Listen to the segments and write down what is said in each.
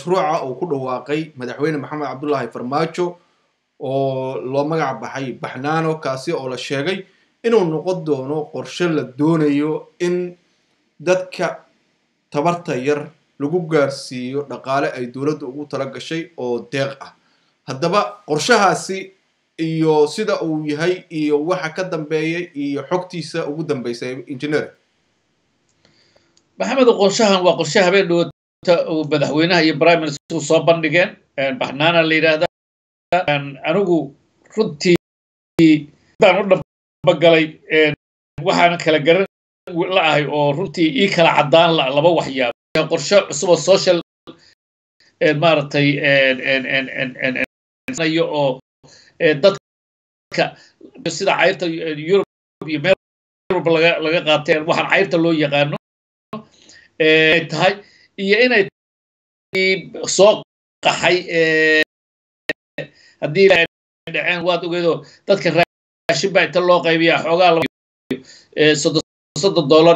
mashruuca uu ku dhawaaqay madaxweyne maxamed cabdullaahi farmaajo oo loo magac baxay baxnaano kaasi oo la sheegay inuu noqon doono qorshe la doonayo in dadka tabarta yar lagu gaarsiiyo dhaqaale ay dowladda ugu tala gashay oo deeq ah haddaba qorshahaasi iyo sida uu yahay iyo waxa ka dambeeyay iyo xogtiisa ugu dambeysay engineer maxamed qorshahan waa qorshe habeen dhowata uu madaxweynaha iyo prime minister soo bandhigeen baxnaana la yidhaahda anigu runtii daan u dhabagalay waxaan kala garan la ahay oo runtii ii kala caddaan la laba waxyaabo qorshe cusub oo social maaragtay oo dadka sida cayrta yurub iyo meel walba laga laga qaateen waxaan cayrta loo yaqaano ay tahay iyo inay soo qaxay haddii dhaceen waad ogeedoo dadka raashin baa inta loo qaybiyaa xoogaa soddon dollar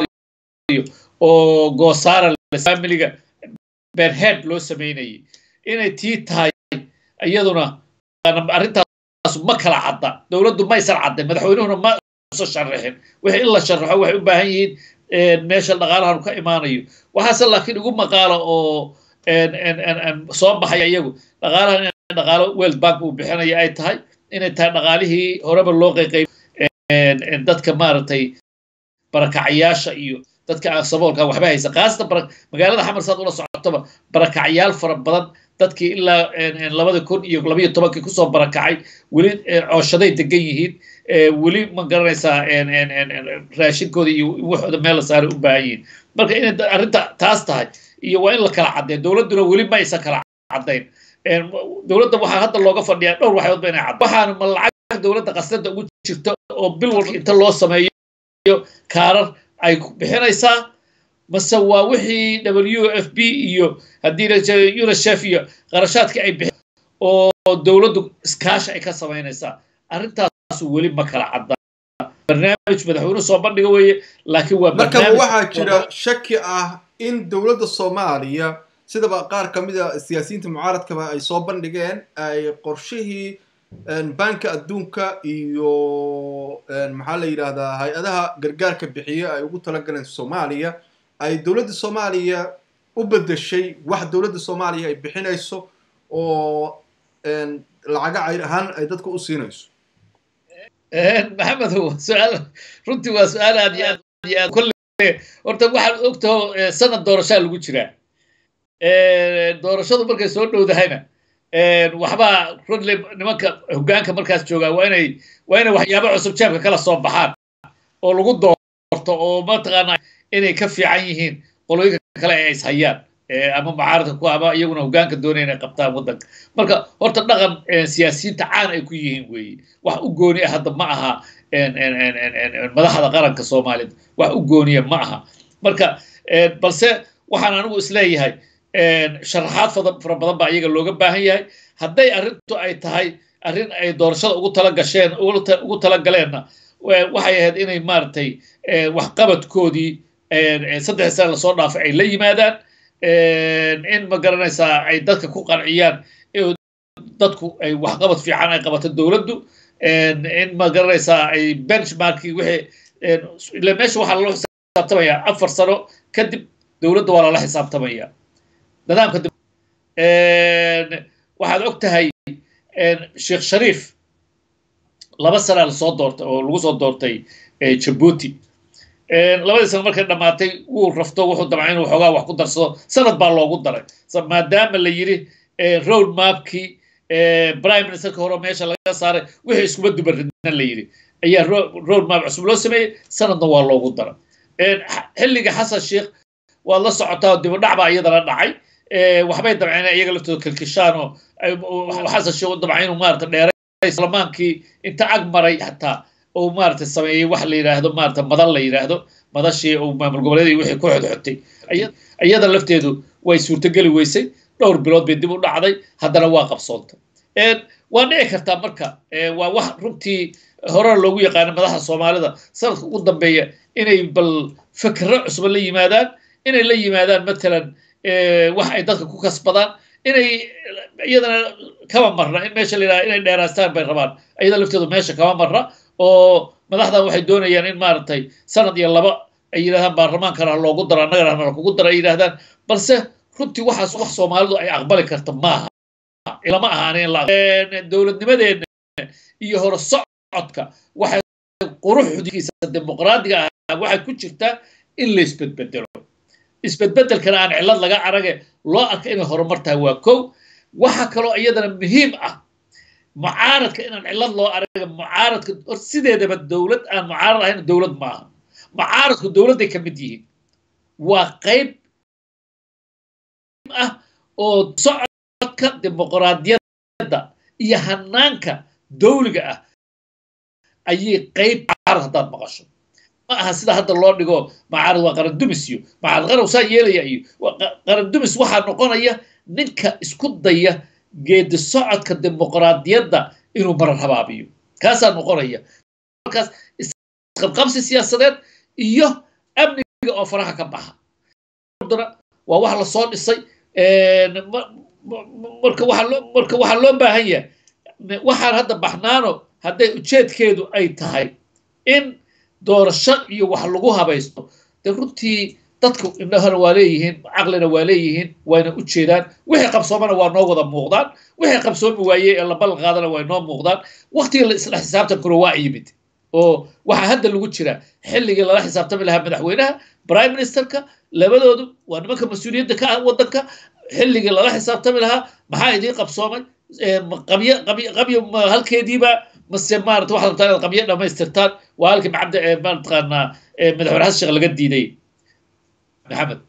oo goosaara familiga berhead loo samaynayay inay tii tahay iyaduna arrintaas ma kala cadda dowladdu maysan caddayn madaxweynuhuna ma usa sharaxin wixii in la sharaxo waxay u baahan yihiin meesha dhaqaalahan ka imaanayo waxaase laakiin igu maqaala oo soo baxaya iyagu dhaqaalahan in dhaqaalo world bank uu bixinaya ay tahay inay tahay dhaqaalihii horeba loo qayqay dadka maaragtay barakacyaasha iyo dadka aan saboolka waxba haysa khaasatan magaalada xamar saad ula socotoba barakacyaal fara badan dadkii ilaa labada kun iyo labayo tobankii kusoo barakacay weli cooshaday degan yihiin weli ma garanaysaa raashinkooda iyo waxooda meel la saaray u baahan yihiin marka inay arrinta taas tahay iyo waa in la kala caddeyn dowladduna weli ma aysan kala caddayn dowladda waxaa hadda looga fadhiyaa dhowr waxyood ba inay cad waxaana ma lacag dowladda qasnada ugu jirta oo bil walba inta loo sameeyo kaarar ay bixinaysaa mase waa wixii w f b iyo haddii unicef iyo qarashaadkii ay bixin oo dowladdu iskaashi ay ka samaynaysaa arrintaas weli ma kala cadda barnaamij madaxweynuhu soo bandhiga weeye laakiin waa marka waxaa jira shaki ah in dowladda soomaaliya sidaba qaar ka mid a siyaasiyiinta mucaaradkaba ay soo bandhigeen ay qorshihii banka adduunka iyo maxaa la yidhaahdaa hay-adaha gargaarka bixiye ay ugu talagaleen soomaaliya ay dowladda soomaaliya u bedeshay wax dowladda soomaaliya ay bixinayso oo lacaga cayr ahaan ay dadka u siinayso maxamed su-aal runtii waa su-aal aad iyo aad iyo aad kolle horta waxaad ogtaho sanad doorashaa lagu jiraa doorashadu markay soo dhowdahayna waxbaa rodley nimanka hoggaanka markaas joogaa waa inay waa inay waxyaabo cusub jeebka kala soo baxaan oo lagu doorto oo mataqaana inay ka fiican yihiin qolooyinka kale ee is hayaan ama mucaaradka ku ama iyaguna hoggaanka doonaya inay qabtaan waddanka marka horta dhaqan siyaasiyiinta caan ay ku yihiin weeye wax u gooni ah hadda ma aha madaxda qaranka soomaalida wax u gooniya ma aha marka balse waxaan anigu isleeyahay sharaxaad fara badan baa iyaga looga baahan yahay hadday arrintu ay tahay arrin ay doorashada ugu tala gasheen ugu tala galeenna waxay ahayd inay maaragtay waxqabadkoodii saddex sane lasoo dhaafay ay la yimaadaan in ma garanaysaa ay dadka ku qanciyaan dadku ay waxqabad fiican ay qabato dowladdu in ma garanaysaa ay benchmarkii wixii ila meesha waxaa lala xisaabtamayaa afar sano kadib dowladda waa lala xisaabtamaya nidaamka waxaad og tahay sheekh shariif laba sanaa lasoo doortay oo lagu soo doortay jabuuti labadii sano markay dhammaatay wuu rafto wuxuu damcay inuu xoogaa wax ku darsado sanad baa loogu daray maadaama la yidhi road mapkii prime ministerka hore meesha laga saaray wixii iskuma dubaridna la yidhi ayaa road map cusub loo sameeyey sanadna waa loogu daray xilliga xasan sheekh waad la socotaa dibadhac baa iyadana dhacay waxbay damceen iyaga laftooda kalkishaan oo xasan sheekh u damcay inuu maarata dheeray baarlamaankii inta ag maray xataa uu maarata sameeyey wax la yidhaahdo maarata madal la yidhaahdo madashii uu maamul goboleedii wixii ku xodxotay iyada lafteedu way suurtogeli weysay dhowr bilood bay dib u dhacday haddana waa qabsoontay waa dhici kartaa marka waa wax runtii hore loogu yaqaano madaxda soomaalida sanadka ugu dambeeya inay bal fikro cusba la yimaadaan inay la yimaadaan matalan wax ay dadka ku kasbadaan inay iyadana kama marna in meesha la yidhaha inay dheeraastaan bay rabaan iyada lafteedu meesha kama marna oo madaxdan waxay doonayaan in maaragtay sanad iyo laba ay yidhahdaan baarlamaankana ha loogu daro annagana hana kugu daro ay yidhahdaan balse runtii waxaas wax soomaalidu ay aqbali karta maaha lama ahaanin dowladnimadeena iyo hore socodka waxay quruxdiisa dimuqraadiga ah waxay ku jirtaa in la isbedbedelo isbedbedelkana aan cillad laga arage loo arka inay horumar tahay waa kow waxa kaloo iyadana muhiim ah mucaaradka inaan cillad loo araga mucaaradka sideedaba dowlad aan mucaarad ahayn dowlad maaha mucaaradku dowladday ka mid yihiin waa qayb ah oo socodka dimuqraadiyadda iyo hanaanka dawliga ah ayay qayb mucaarad haddaad maqasho ma aha sida hadda loo dhigo macaarad waa qarandumis iyo macaarad qaran saa yeelaya iyo qarandumis waxaa noqonaya ninka isku daya geedi socodka dimuqraadiyadda inuu marar habaabiyo kaasaa noqonaya markaas isqabqabsi siyaasadeed iyo amniga oo faraha ka baxa waa wax lasoo dhisay marka marka waxaa loo baahan yahay waxaan hadda baxnaano hadday ujeedkeedu ay tahay in doorasho iyo wax lagu habaysto dee runtii dadku indhahana waa leeyihiin caqlina waa leeyihiin wayna u jeedaan wixii qabsoomana waa noo wada muuqdaan wixii qabsoomi waaye ee la ballan qaadana way noo muuqdaan waqtiga la isla xisaabtankuna waa yimid oo waxaa hadda lagu jira xilligii lala xisaabtami lahaa madaxweynaha prime ministerka labadoodu waa nimanka mas-uuliyadda ka ah waddanka xilligii lala xisaabtami lahaa maxaa idiin qabsoomay qabyo qabyo qabyo halkeediiba mase maarata waxaad rabtaa inaad qabyo dhammaystirtaan waa halkii macabda maataqaanaa madaxweyne xasan sheekh laga diiday maxamed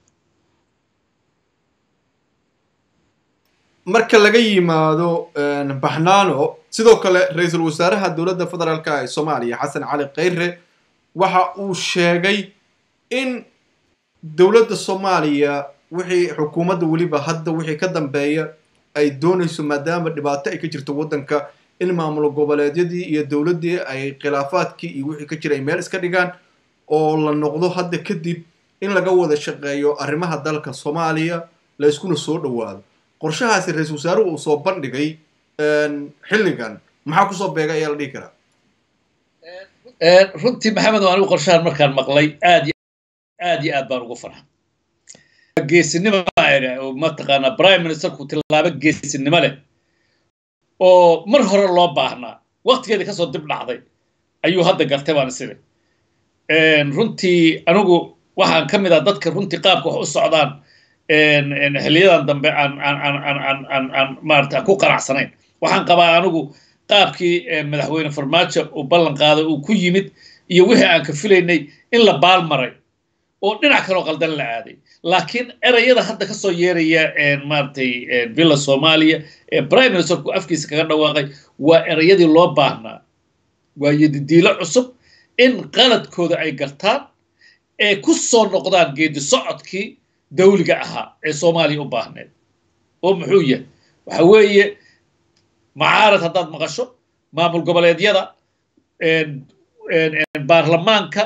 marka laga yimaado baxnaano sidoo kale ra-iisul wasaaraha dowladda federaalka ee soomaaliya xasan cali khayre waxa uu sheegay in dowladda soomaaliya wixii xukuumadda weliba hadda wixii ka dambeeya ay doonayso maadaama dhibaato ay ka jirto waddanka in maamul goboleedyadii iyo dowladdii ay khilaafaadkii iyo wixii ka jira ay meel iska dhigaan oo la noqdo hadda kadib in laga wada shaqeeyo arrimaha dalka soomaaliya la iskuna soo dhowaado qorshahaasi ra-iisul wasaaruhu uu soo bandhigay xilligan maxaa kusoo beega ayaa la dhihi karaa runtii maxamed anigu qorshahan markaan maqlay aad aad iyo aad baan ugu farxa geesinimo oo mataqaanaa prime ministerku tilaabo geesinimo leh oo mar hore loo baahnaa waqtigeeda kasoo dib dhacday ayuu hadda gartay baan isiri runtii anigu waxaan ka mid ah dadka runtii qaabka wax u socdaan xiliyadan dambe aan aan aan aan aan aan aan maarata ku qanacsanayn waxaan qabaa anigu qaabkii madaxweyne farmaajo uu ballan qaaday uu ku yimid iyo wixii aan ka filaynay in la baal maray oo dhinac kaloo qaldan la aaday laakiin erayada hadda ka soo yeeraya maaragtay villa soomaaliya ee prime ministerku afkiisa kaga dhawaaqay waa erayadii loo baahnaa waa yadidiilo cusub in qaladkooda ay gartaan ee ku soo noqdaan geedi socodkii dawliga ahaa ee soomaaliya u baahneed oo muxuu yahay waxa weeye macaarad haddaad maqasho maamul goboleedyada baarlamaanka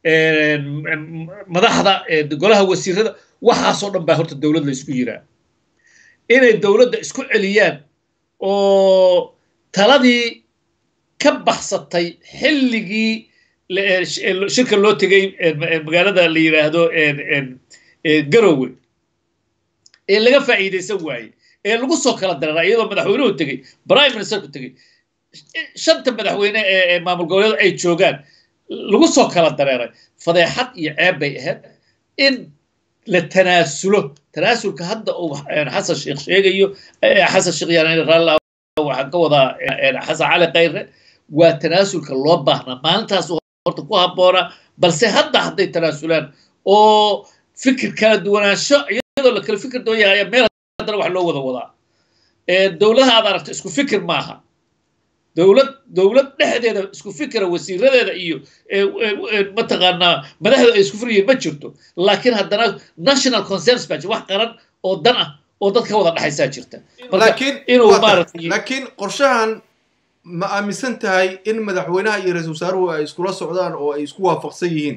madaxda golaha wasiirada waxaasoo dhan baa horta dowlad la isku yiraa inay dowladda isku celiyaan oo taladii ka baxsatay xilligii shirka loo tegay magaalada la yidhaahdo garowe ee laga faa'iidaysan waaye ee lagu soo kala dareera iyadoo madaxweynuhu tegey prime ministerku tegey shanta madaxweyne ee maamul goboleed ay joogaan lagu soo kala dareeray fadeexad iyo ceeb bay ahayd in la tanaasulo tanaasulka hadda uu xasan sheekh sheegayo xasan sheekh yaan raallah waxaan ka wadaa xasan cali khayre waa tanaasulka loo baahnaa maalintaas horta ku habboonaa balse hadda hadday tanaasulaan oo fikir kala duwanaansho iyadoo la kala fikir doon yahay meel haddana wax loo wada wadaa dowladaha aad aragto isku fikir maaha dowlad dowlad dhexdeeda isku fikira wasiiradeeda iyo mataqaanaa madaxda ay isku firyihiin ma jirto laakiin haddana national concerns baa jira wax qaran oo dan ah oo dadka wada dhexaysaa jirta inuu laakiin qorshahan ma aaminsan tahay in madaxweynaha iyo ra-isul wasaaruhu ay iskula socdaan oo ay isku waafaqsan yihiin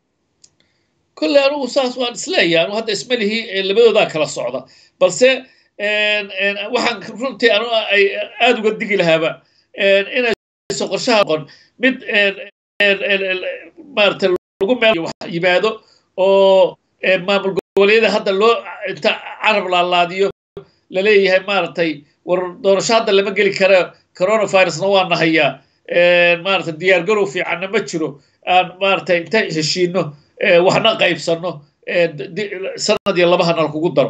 kolley anugu saas waan isleeyahay anu hadda isma lihi labadoodaa kala socda balse waxaan runtii anu ay aada uga digi lahaaba inayso qorshaha noqon mid maarata lagu meel yimaado oo maamul goboleedyada hadda loo inta carab laalaadiyo laleeyahay maaragtay war doorasho hadda lama geli kara coronavirusna waa nahayaa maarata diyaar garow fiicanna ma jiro aan maaragtay inta heshiino waxna qaybsanno sanad iyo labahana lakugu daro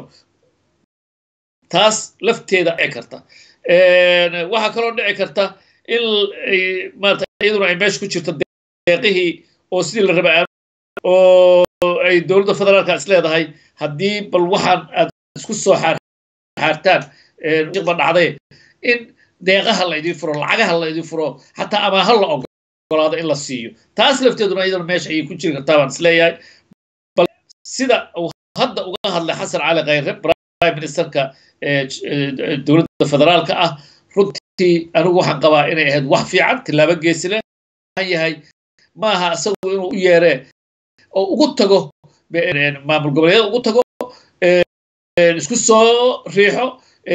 taas lafteeda dhici karta waxaa kaloo dhici karta in maarata iyaduna ay meesha ku jirto deeqihii oo sidii la raba oo ay dowladda federaalka is leedahay haddii bal waxaan aad isku soo xaartaan ba dhacday in deeqaha la idin furo lacagaha la idin furo xataa amaaha la ogolaado in la siiyo taas lafteeduna iyaduna meesha ayay ku jiri kartaa baan isleeyahay bal sida uu hadda uga hadlay xasan cali khayre prime ministerka dowladda federaalka ah runtii anigu waxaan qabaa inay ahayd wax fiican tilaabo geesi leh yahay maaha isagu inuu u yeeree oo ugu tago maamul goboleedyada ugu tago isku soo riixo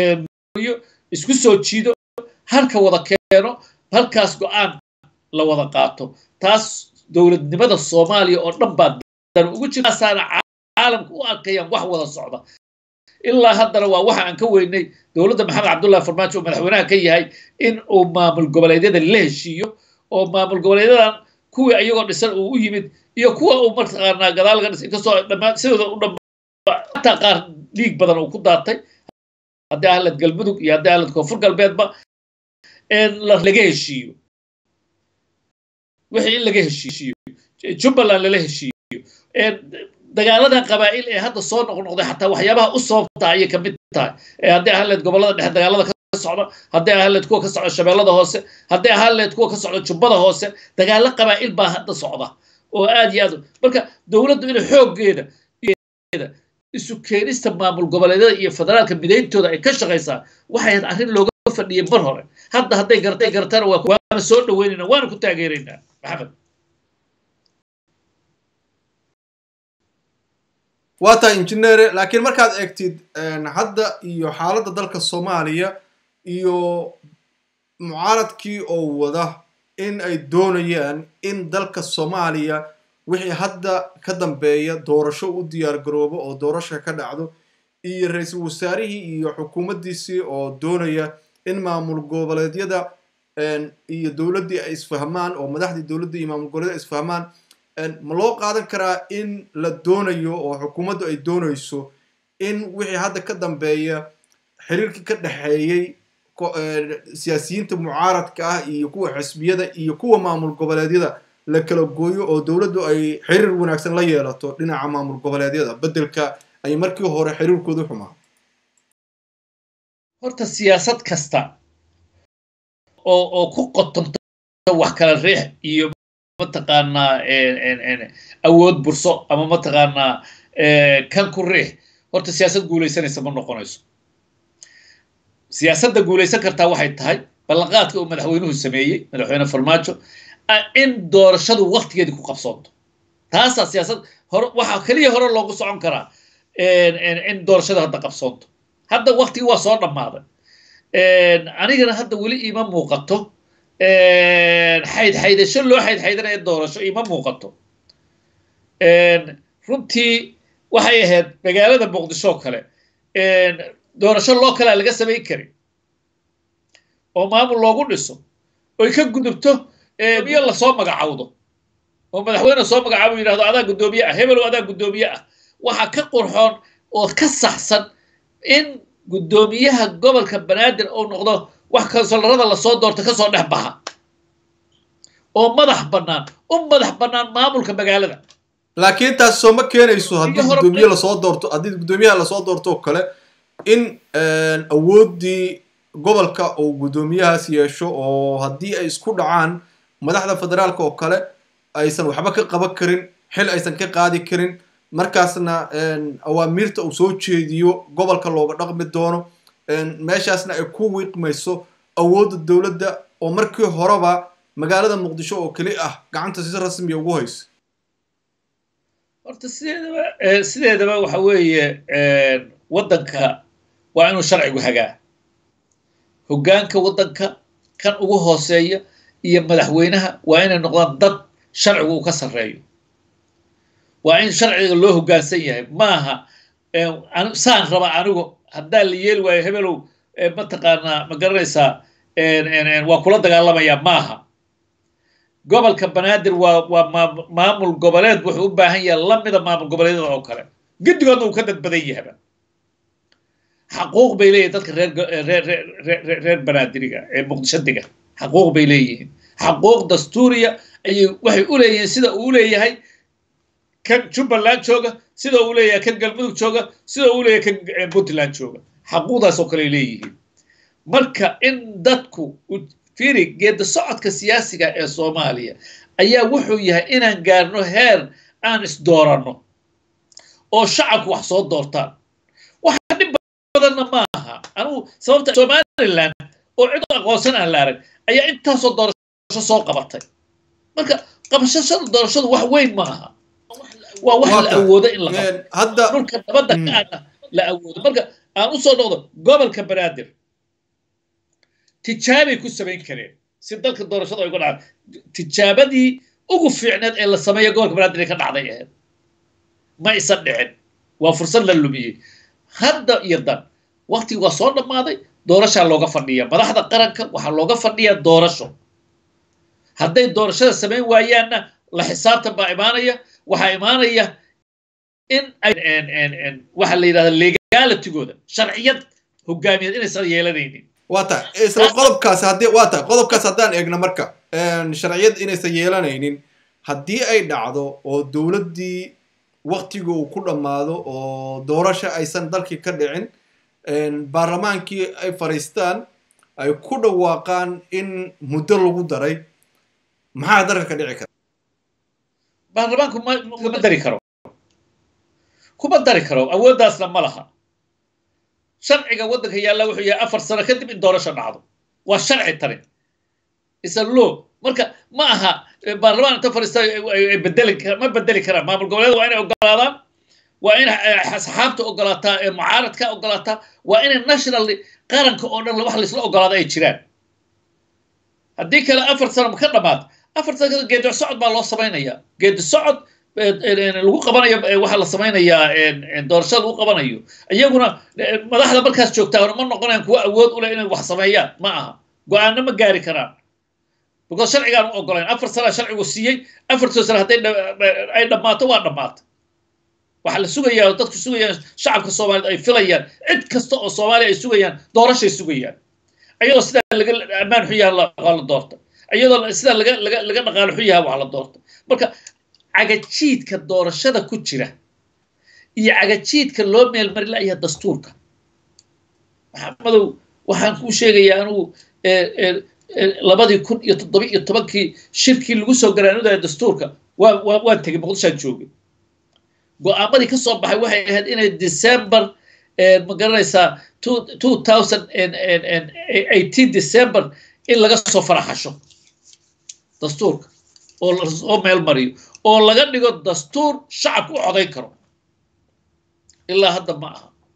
isku soo jiido halka wada keeno halkaas go-aan la wada qaato taas dowladnimada soomaaliya oo dhan baa dan ugu jirtaasaana caalamka u arkayaan wax wada socda ilaa haddana waa waxa aan ka weynay dowladda maxamed cabdullahi farmaajo oo madaxweynaha ka yahay in uu maamul goboleedyada la heshiiyo oo maamul goboleedyadan kuwii ayagoo dhisan uu u yimid iyo kuwa uu mataqaanaa gadaalga dhis inkastoo dhammaan sidooda u dham hataa qaar dhiig badan uu ku daatay haddii ahlad galmudug iyo haddii ahlad koonfur galbeedba laga heshiiyo wixii in laga heshiiyo jubbaland lala heshiiyo dagaaladan qabaa'il ee hadda soo noqnoqday xataa waxyaabaha u sababta ayay ka mid tahay haddii ahaaleed gobollada dhexe dagaalada ka socda haddii ahaaleed kuwa ka socda shabeellada hoose haddii ahaaleed kuwa ka socda jubbada hoose dagaalo qabaa'il baa hadda socda oo aad iyo aad marka dowladdu inay xooggeeda isu keenista maamul goboleedyada iyo federaalka midayntooda ay ka shaqaysaa waxay ahayd arrin looga fadhiyay mar hore hadda hadday gartay gartana waana soo dhaweynayna waana ku taageeraynaa maxamed waa tahay injineere laakiin markaad eegtid hadda iyo xaaladda dalka soomaaliya iyo mucaaradkii oo wada in ay doonayaan in dalka soomaaliya wixii hadda ka dambeeya doorasho u diyaar garoobo oo doorasha ka dhacdo iyo ra-iisul wasaarihii iyo xukuumaddiisii oo doonaya in maamul goboleedyada iyo dowladdii ay isfahmaan oo madaxdii dowladda iyo maamul goboleedyada ay isfahmaan ma loo qaadan karaa in la doonayo oo xukuumaddu ay doonayso in wixii hadda ka dambeeya xiriirkii ka dhexeeyey siyaasiyiinta mucaaradka ah iyo kuwa xisbiyada iyo kuwa maamul goboleedyada la kala gooyo oo dowladdu ay xiriir wanaagsan la yeelato dhinaca maamul goboleedyada beddelka ay markii hore xiriirkoodu xumaa horta siyaasad kasta oo oo ku qotonta wax kala riix iyo mataqaanaa awood burso ama mataqaanaa kan ku riix horta siyaasad guulaysanaysa ma noqonayso siyaasadda guulaysan kartaa waxay tahay ballanqaadka uu madaxweynuhu sameeyey madaxweyne farmaajo in doorashadu waktigeedii ku qabsoonto taasaa siyaasad hore waxaa keliya hore loogu socon karaa in doorashada hadda qabsoonto hadda waktigii waa soo dhammaaday anigana hadda weli iima muuqato xaydxaydasho loo xaydxaydanaya doorasho iima muuqato runtii waxay ahayd magaalada muqdisho kale doorasho loo kalea laga samayn karin oo maamul loogu dhiso oy ka gudubto biyo lasoo magacawdo oo madaxweyne soo magacaabo yidhahdo adaa guddoomiye ah hebelow adaa guddoomiye ah waxaa ka qurxoon oo ka saxsan in guddoomiyaha gobolka banaadir uu noqdo wax kansolarada lasoo doorto kasoo dhex baxa oo madax bannaan u madax bannaan maamulka magaalada laakiin taas soo ma keenayso haddii guddoomiye lasoo doorto haddii guddoomiyaha lasoo doorto oo kale in awooddii gobolka uu guddoomiyahaas yeesho oo haddii ay isku dhacaan madaxda federaalka oo kale aysan waxba ka qaban karin xil aysan ka qaadi karin markaasna awaamiirta uu soo jeediyo gobolka looga dhaqmi doono meeshaasna ay ku wiiqmayso awoodda dowladda oo markii horeba magaalada muqdisho oo keli ah gacanta si rasmiya ugu hayso horta sideedaba sideedaba waxa weeye waddanka waa inuu sharcigu hagaa hoggaanka waddanka kan ugu hooseeya iyo madaxweynaha waa inay noqdaan dad sharcigu uu ka sarreeyo waa in sharciga loo hoggaansan yahay maaha saan raba anigu haddaa la yeeli waayo hebelow mataqaanaa ma garanaysaa waa kula dagaalamayaa maaha gobolka banaadir waa waa maamul goboleed wuxuu u baahan yahay lamida maamul goboleedyada oo kale guddigoodna uu ka dad badan yahaba xaquuq bay leeyihin dadka reer reer reer banaadiriga ee muqdisho dega xaquuq bay leeyihiin xaquuq dastuuriya ayay waxay u leeyihiin sida uu leeyahay kan jubbaland jooga sida uu leeyahay kan galmudug jooga sida uu leeyahay kan puntland jooga xaquuqdaas oo kale leeyihiin marka in dadku fiiri geeda socodka siyaasiga ee soomaaliya ayaa wuxuu yahay inaan gaarno heer aan isdooranno oo shacabku wax soo doortaan waxa dhib badanna maaha anugu sababta somaliland oo cid aqoonsan aan la arag ayaa intaasoo doorasho soo qabatay marka qabashashada doorashadu wax weyn ma aha waa wax la awoodo in la qabto dhulka nabadda kaana la awoodo marka aan usoo noqdo gobolka banaadir tijaabay ku samayn kareen si dalka doorashada ay uga dhacda tijaabadii ugu fiicneed ee la sameeya gobolka banaadir ay ka dhacday ahayd ma isan dhicin waa fursad la lumiyey hadda iyo dan waktigii waa soo dhammaaday doorashaa looga fadhiya madaxda qaranka waxaa looga fadhiyaa doorasho hadday doorashada samayn waayaanna la xisaabtan baa imaanaya waxaa imaanaya in waxa la yidhahda legalitigooda sharciyad hogaamiyeed inaysan yeelanaynin waa tahay isla qodobkaasi haddii waa tahay qodobkaas haddaan eegno marka sharciyad inaysan yeelanaynin haddii ay dhacdo oo dowladdii waktiga uu ku dhammaado oo doorasho aysan dalkii ka dhicin baarlamaankii ay fadhiistaan ay ku dhawaaqaan in muddo lagu daray maxaa dalka ka dhici kara baarlamaanku kuma dari karo kuma dari karo awooddaasna ma laha sharciga waddanka yaalla wuxuu yahay afar sano kadib in doorasho dhacdo waa sharci tani isa law marka ma aha baarlamaan inta fadhiista bedeli ma bedeli karaan maamul goboleed waa inay ogolaadaan waa in asxaabta ogolaataa ee mucaaradka ogolaataa waa inay national qaranka oo dhan wax laisla ogolaado ay jiraan haddii kale afar sano ka dhamaad afar sano kadib geedi socod baa loo samaynayaa geedi socod lagu qabanayo waxaa la samaynayaa doorashada lagu qabanayo iyaguna madaxda markaas joogtaa ma noqonayaan kuwa awood u leh inay wax sameeyaan ma aha go-aano ma gaari karaan because sharcigaan u ogolayn afar sana sharcigu siiyey afartoo sano hadday ay dhammaato waa dhammaata waxaa la sugayaa oo dadku sugayaan shacabka soomaaliyeed ay filayaan cid kasta oo soomaaliya ay sugayaan doorashay sugayaan iyadoo sidaa laga ammaan xun yaha waa la doorta iyadoo sidaa laga laga laga dhaqaalo xun yaha waa la doorta marka cagajiidka doorashada ku jira iyo cagajiidka loo meelmari la'yaha dastuurka maxamadow waxaan kuu sheegayaa anugu labadii kun iyo toddoba iyo tobankii shirkii lagu soo garaanudaya dastuurka waa waan tegey muqdishaan joogay go-aamadii ka soo baxay waxay ahayd inay december ma garanaysaa two thousand eighteen december in laga soo faraxasho dastuurka oo lasoo meel mariyo oo laga dhigo dastuur shacabku u codayn karo ilaa hadda ma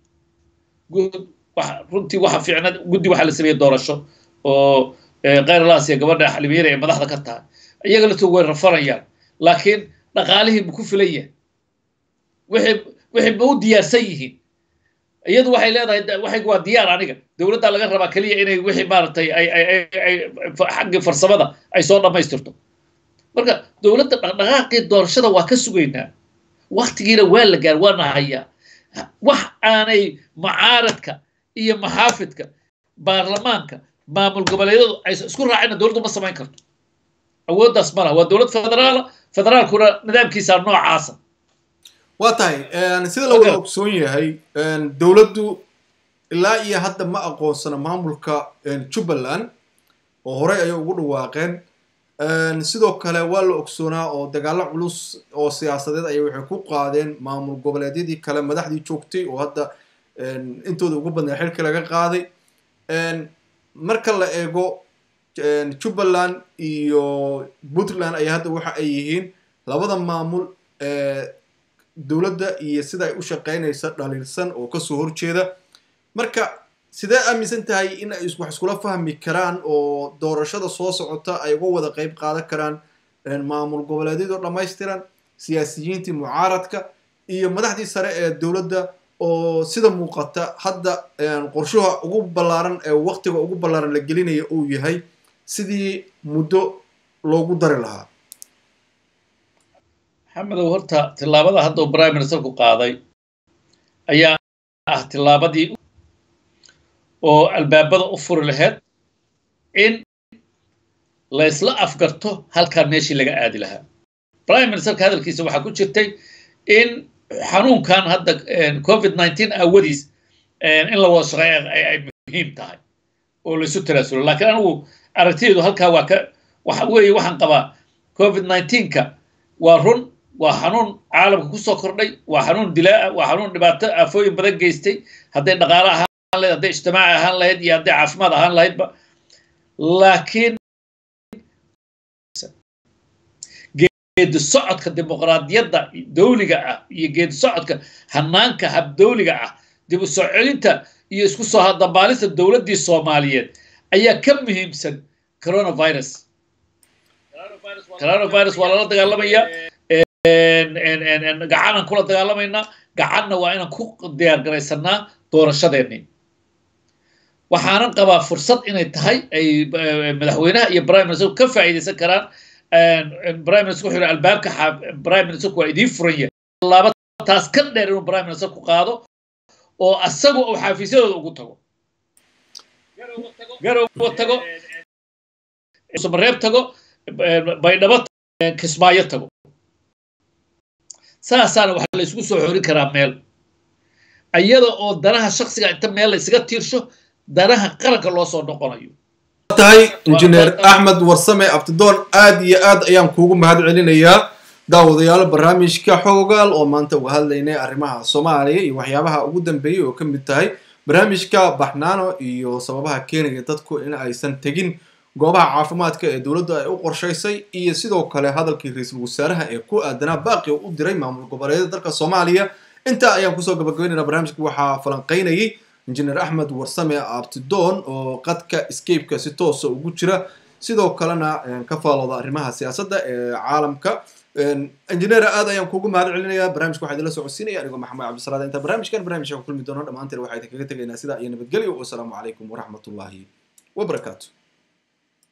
aha runtii waxa fiicna guddi waxaa la sameeyey doorasho oo khayralaasiya gabadha xalimiyeera ee madaxda ka tahay iyaga laftu way rafanayaan laakiin dhaqaalihii ma ku filan yahay wixii wixii ma u diyaarsan yihiin iyadu waxay leedahay waxay waa diyaar aniga dowladda laga rabaa keliya inay wixii maaragtay ay ay ay xaggii farsamada ay soo dhammaystirto marka dowladda dhaqdhaqaaqii doorashada waa ka sugaynaa waktigiina waa la gaar waana hayaa wax aanay mucaaradka iyo maxaafidka baarlamaanka maamul goboleedyadu aysan isku raacina dowladdu ma samayn karto awooddaas ma laha waa dowlad federaala federaalkuna nidaamkiisa noocaasa waa tahay sida la wada ogsoon yahay dowladdu ilaa iyo hadda ma aqoonsana maamulka jubbaland oo horey ayay ugu dhawaaqeen sidoo kale waa la ogsoonaa oo dagaalo culus oo siyaasadeed ayay waxay ku qaadeen maamul goboleedyadii kale madaxdii joogtay oo hadda intooda ugu badnaa xilka laga qaaday marka la eego jubbaland iyo puntland ayaa hadda waxa ay yihiin labada maamul dowladda iyo sida ay u shaqaynaysa dhaliilsan oo kasoo horjeeda marka sidee aaminsan tahay in ay wax iskula fahmi karaan oo doorashada soo socota ay uga wada qayb qaadan karaan maamul goboleedyadoo dhammaystiran siyaasiyiintii mucaaradka iyo madaxdii sare ee dowladda oo sida muuqata hadda qorshuha ugu ballaaran ee waqtiga ugu ballaaran la gelinaya uu yahay sidii muddo loogu dari lahaa maxamedow horta tillaabada hadda uu prime ministerku qaaday ayaa ah tillaabadii oo albaabada u furi lahayd in laysla afgarto halkaan meeshii laga aadi lahaa prime ministerka hadalkiisa waxaa ku jirtay in xanuunkan hadda covid nineteen aawadiis in la wada shaqeeya ay muhiim tahay oo laysu tanaasulo laakiin anigu aragtideedu halkaa waa ka waxa weeye waxaan qabaa covid nineteenka waa run waa xanuun caalamka kusoo kordhay waa xanuun dilaa waa xanuun dhibaato aafooyin badan geystay hadday dhaqaale ahaan lahayd hadday ijtimaaci ahaan lahayd iyo hadday caafimaad ahaan lahaydba laakiin geedi socodka dimuqraadiyadda dawliga ah iyo geedi socodka hanaanka habdawliga ah dib u soo celinta iyo isku soo hadambaalista dowladdii soomaaliyeed ayaa ka muhiimsan coronavirus coronavirus waa lala dagaalamaya gacanaan kula dagaalamaynaa gacanna waa inaan ku diyaar garaysanaa doorashadeennii waxaanan qabaa fursad inay tahay ay madaxweynaha iyo prime minister ka faa'iidaysan karaan prime minister wuxuu yidhi albaabka prime ministerku waa idiin furan yahay laaba taas ka dheer inuu prime minister ku qaado oo asagu uu xafiisyadooda ugu tago garow tago mareeb tago baydhabo kismaayo tago saasaana waxaa la isugu soo xorin karaa meel iyada oo danaha shaksiga inta meel la isaga tiirsho danaha qaranka loo soo noqonayo tahay injineer axmed warsame abtidoon aad iyo aad ayaan kuugu mahad celinayaa daawadayaal barnaamijka xoogaal oo maanta uga hadlaynay arrimaha soomaaliya iyo waxyaabaha ugu dambeeyey oo ka mid tahay barnaamijka baxnaano iyo sababaha keenaya dadku in aysan tegin goobaha caafimaadka ee dowladdu ay u qorshaysay iyo sidoo kale hadalkii ra-iisul wasaaraha ee ku aadanaa baaqi u diray maamul goboleedyada dalka soomaaliya intaa ayaan kusoo gabagabeynayna barnaamijka waxaa falanqaynayay injineer axmed warsame abtidoon oo qadka scapeka si toosa ugu jira sidoo kalena ka faalooda arrimaha siyaasadda ee caalamka injineer aad ayaan kuugu mahad celinayaa barnaamijka waxaa idinla socodsiinaya anigoo maxamed cabdisalaad inta barnaamijkan barnaamijka ku kulmi doono dhammaanteen waxaa idinkaga tegaynaa sidaa iyo nabadgelyo wasalaamu calaykum waraxmatullaahi wabarakaatu